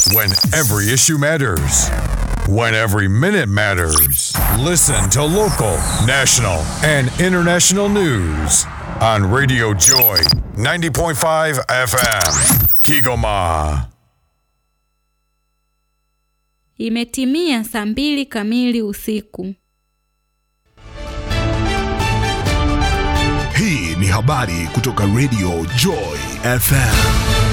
When every issue matters. When every minute matters. Listen to local, national, and international news on Radio Joy 90.5 FM. Kigoma. Imetimia saa mbili kamili usiku. Hii ni habari kutoka Radio Joy FM.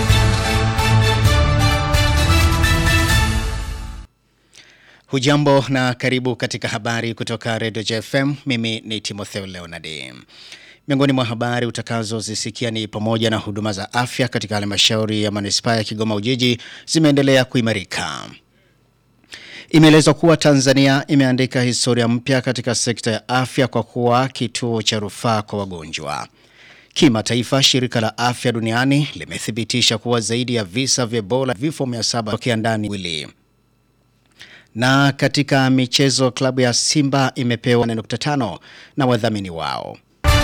Hujambo na karibu katika habari kutoka Radio JFM. Mimi ni Timotheo Leonard. Miongoni mwa habari utakazozisikia ni pamoja na huduma za afya katika halmashauri ya manispaa ya Kigoma Ujiji zimeendelea kuimarika. Imeelezwa kuwa Tanzania imeandika historia mpya katika sekta ya afya kwa kuwa kituo cha rufaa kwa wagonjwa. Kimataifa, shirika la afya duniani limethibitisha kuwa zaidi ya visa vya Ebola vifo 700 tokea ndani wili. Na katika michezo klabu ya Simba imepewa 4.5 na wadhamini wao.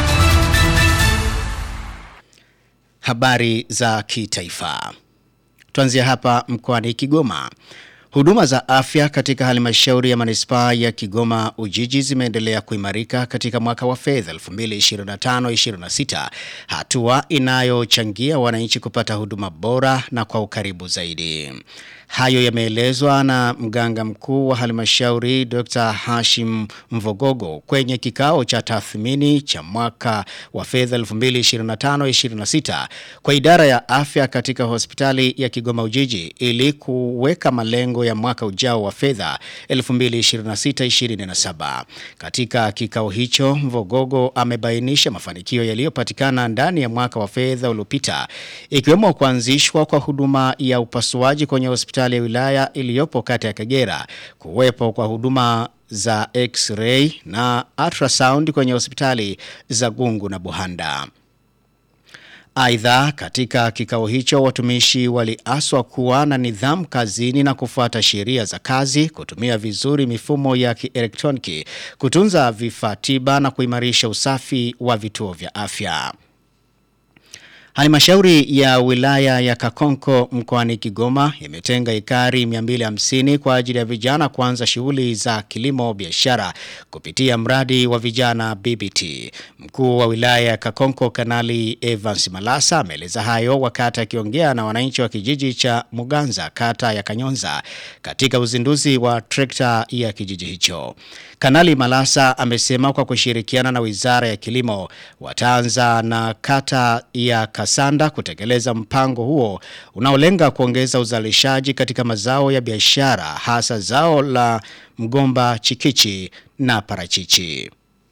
Habari za kitaifa. Tuanzia hapa mkoani Kigoma. Huduma za afya katika halmashauri ya manispaa ya Kigoma Ujiji zimeendelea kuimarika katika mwaka wa fedha 2025-26, hatua inayochangia wananchi kupata huduma bora na kwa ukaribu zaidi. Hayo yameelezwa na mganga mkuu wa halmashauri Dr. Hashim Mvogogo kwenye kikao cha tathmini cha mwaka wa fedha 2025-26 kwa idara ya afya katika hospitali ya Kigoma Ujiji ili kuweka malengo ya mwaka ujao wa fedha 2026-27. Katika kikao hicho Mvogogo amebainisha mafanikio yaliyopatikana ndani ya mwaka wa fedha uliopita ikiwemo kuanzishwa kwa huduma ya upasuaji kwenye hospitali ya wilaya iliyopo kata ya Kagera, kuwepo kwa huduma za x-ray na ultrasound kwenye hospitali za Gungu na Buhanda. Aidha, katika kikao hicho watumishi waliaswa kuwa na nidhamu kazini na kufuata sheria za kazi, kutumia vizuri mifumo ya kielektroniki, kutunza vifaa tiba na kuimarisha usafi wa vituo vya afya. Halmashauri ya wilaya ya Kakonko mkoani Kigoma imetenga ekari 250 kwa ajili ya vijana kuanza shughuli za kilimo biashara kupitia mradi wa vijana BBT. Mkuu wa wilaya ya Kakonko Kanali Evans Malasa ameeleza hayo wakati akiongea na wananchi wa kijiji cha Muganza kata ya Kanyonza katika uzinduzi wa trekta ya kijiji hicho. Kanali Malasa amesema kwa kushirikiana na Wizara ya Kilimo wataanza na kata ya Kasanda kutekeleza mpango huo unaolenga kuongeza uzalishaji katika mazao ya biashara hasa zao la mgomba chikichi na parachichi.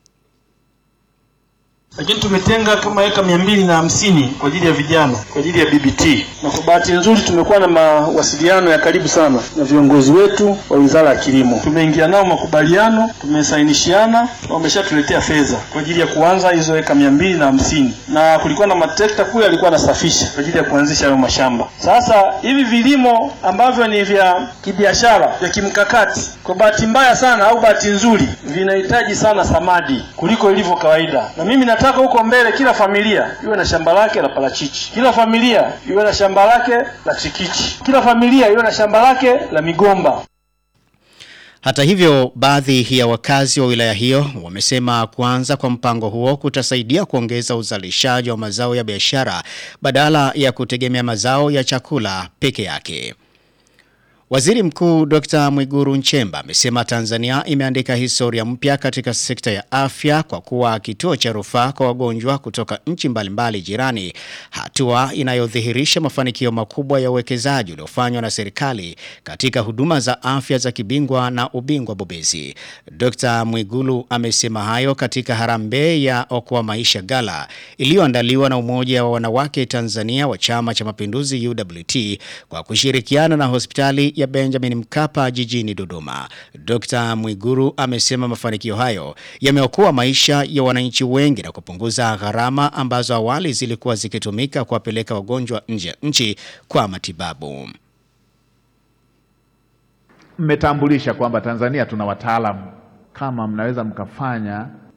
lakini tumetenga kama eka mia mbili na hamsini kwa ajili ya vijana kwa ajili ya BBT, na kwa bahati nzuri tumekuwa na mawasiliano ya karibu sana na viongozi wetu wa Wizara ya Kilimo. Tumeingia nao makubaliano, tumesainishiana na wameshatuletea fedha kwa ajili ya kuanza hizo eka mia mbili na hamsini na kulikuwa na matrekta kule alikuwa anasafisha kwa ajili ya kuanzisha hayo mashamba. Sasa hivi vilimo ambavyo ni vya kibiashara vya kimkakati, kwa bahati mbaya sana au bahati nzuri, vinahitaji sana samadi kuliko ilivyo kawaida, na mimi nataka huko mbele kila familia iwe na shamba lake la parachichi, kila familia iwe na shamba lake la chikichi, kila familia iwe na shamba lake la migomba. Hata hivyo, baadhi ya wakazi wa wilaya hiyo wamesema kuanza kwa mpango huo kutasaidia kuongeza uzalishaji wa mazao ya biashara badala ya kutegemea mazao ya chakula peke yake. Waziri Mkuu Dr. Mwiguru Nchemba amesema Tanzania imeandika historia mpya katika sekta ya afya kwa kuwa kituo cha rufaa kwa wagonjwa kutoka nchi mbalimbali jirani, hatua inayodhihirisha mafanikio makubwa ya uwekezaji uliofanywa na serikali katika huduma za afya za kibingwa na ubingwa bobezi. Dr. Mwigulu amesema hayo katika harambee ya Okoa Maisha Gala iliyoandaliwa na Umoja wa Wanawake Tanzania wa Chama cha Mapinduzi UWT kwa kushirikiana na hospitali ya Benjamin Mkapa jijini Dodoma. Dr. Mwiguru amesema mafanikio hayo yameokoa maisha ya wananchi wengi na kupunguza gharama ambazo awali zilikuwa zikitumika kuwapeleka wagonjwa nje ya nchi kwa matibabu. Mmetambulisha kwamba Tanzania tuna wataalamu, kama mnaweza mkafanya